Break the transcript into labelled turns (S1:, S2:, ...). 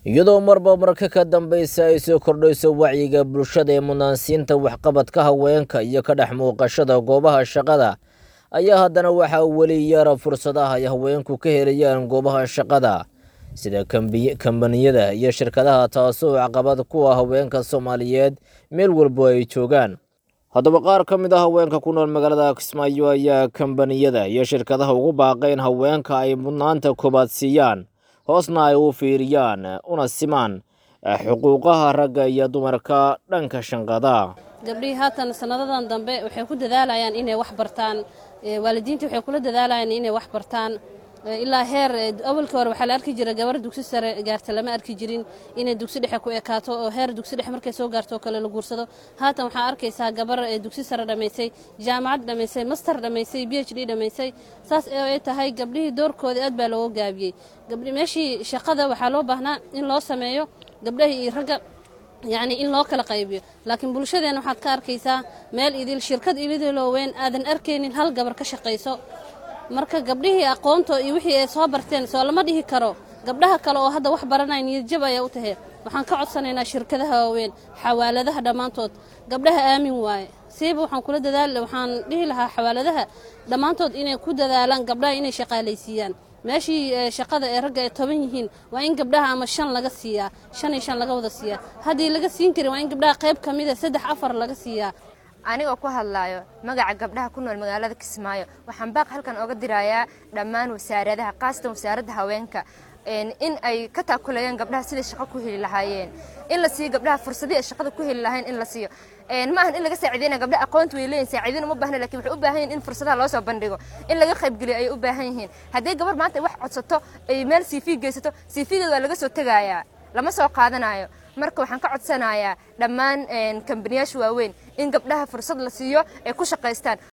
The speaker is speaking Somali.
S1: iyadoo marba marka ka dambaysa ay soo kordhayso wacyiga bulshada ee munaansiinta waxqabadka haweenka iyo ka dhex muuqashada goobaha shaqada ayaa haddana waxaa weli yara fursadaha ay haweenku ka helayaan goobaha shaqada sida kambaniyada iyo shirkadaha taasoo caqabad ku ah haweenka soomaaliyeed meel walbo ay joogaan haddaba qaar ka mid a haweenka ku nool magaalada kismaayo ayaa kambaniyada iyo shirkadaha ugu baaqeen haweenka ay mudnaanta koobaad siiyaan hoosna ay u fiiriyaan una simaan xuquuqaha ragga iyo dumarka dhanka shanqada
S2: gabdhihii haatan sanadadan dambe waxay ku dadaalayaan inay wax bartaan waalidiintii waxay kula dadaalayaan inay wax bartaan ilaa heer awalkii hore waxaa la arki jira gabar dugsi sare gaarta lama arki jirin inay dugsi dhexe ku ekaato oo heer dugsi dhexe markay soo gaarto oo kale la guursado haatan waxaa arkaysaa gabar dugsi sare dhammaysay jaamacad dhammaysay master dhammaysay b h d dhammaysay saas ay tahay gabdhihii doorkooda aad baa looga gaabiyey meeshii shaqada waxaa loo baahnaa in loo sameeyo gabdhahii iyo ragga yacni in loo kala qaybiyo laakiin bulshadeenna waxaad ka arkaysaa meel idil shirkad ilidiloo weyn aadan arkaynin hal gabar ka shaqayso marka gabdhihii aqoonto iyo wixii ay soo barteen soo lama dhihi karo gabdhaha kale oo hadda wax baranaya niyadjab ayaa u tahay waxaan ka codsanaynaa shirkadaha waaweyn xawaaladaha dhammaantood gabdhaha aamin waaye siiba waxaan kula dadaal waxaan dhihi lahaa xawaaladaha dhammaantood inay ku dadaalaan gabdhaha inay shaqaalaysiiyaan meeshii shaqada ee ragga ay toban yihiin waa in gabdhaha ama shan laga siiyaa shan iyo shan laga wada siiyaa haddii laga siin karin waa in gabdhaha qayb ka mida saddex afar laga siiyaa
S3: anigoo ku hadlaayo magaca gabdhaha ku nool magaalada kismaayo waxaan baaq halkan oga dirayaa dhammaan wasaaradaha khaasatan wasaaradda haweenka in ay ka taakulayaan gabdhaha siday shaqo ku heli lahaayeen in la siiyo gabdhaha fursadii ay shaqada ku heli lahayn in la siiyo ma ahan in laga saaciideyna gabdhaha aqoonta way leeyihin saaciidin uma baahna lakin waxay u baahan yihin in fursadaha loo soo bandhigo in laga qaybgeliyo ayay u baahan yihiin haddii gabar maanta ay wax codsato ay meel cv geysato cv-geeda waa laga soo tegayaa lama soo qaadanayo marka waxaan ka codsanayaa dhammaan kambaniyaasha waaweyn in gabdhaha fursad la siiyo ay ku shaqaystaan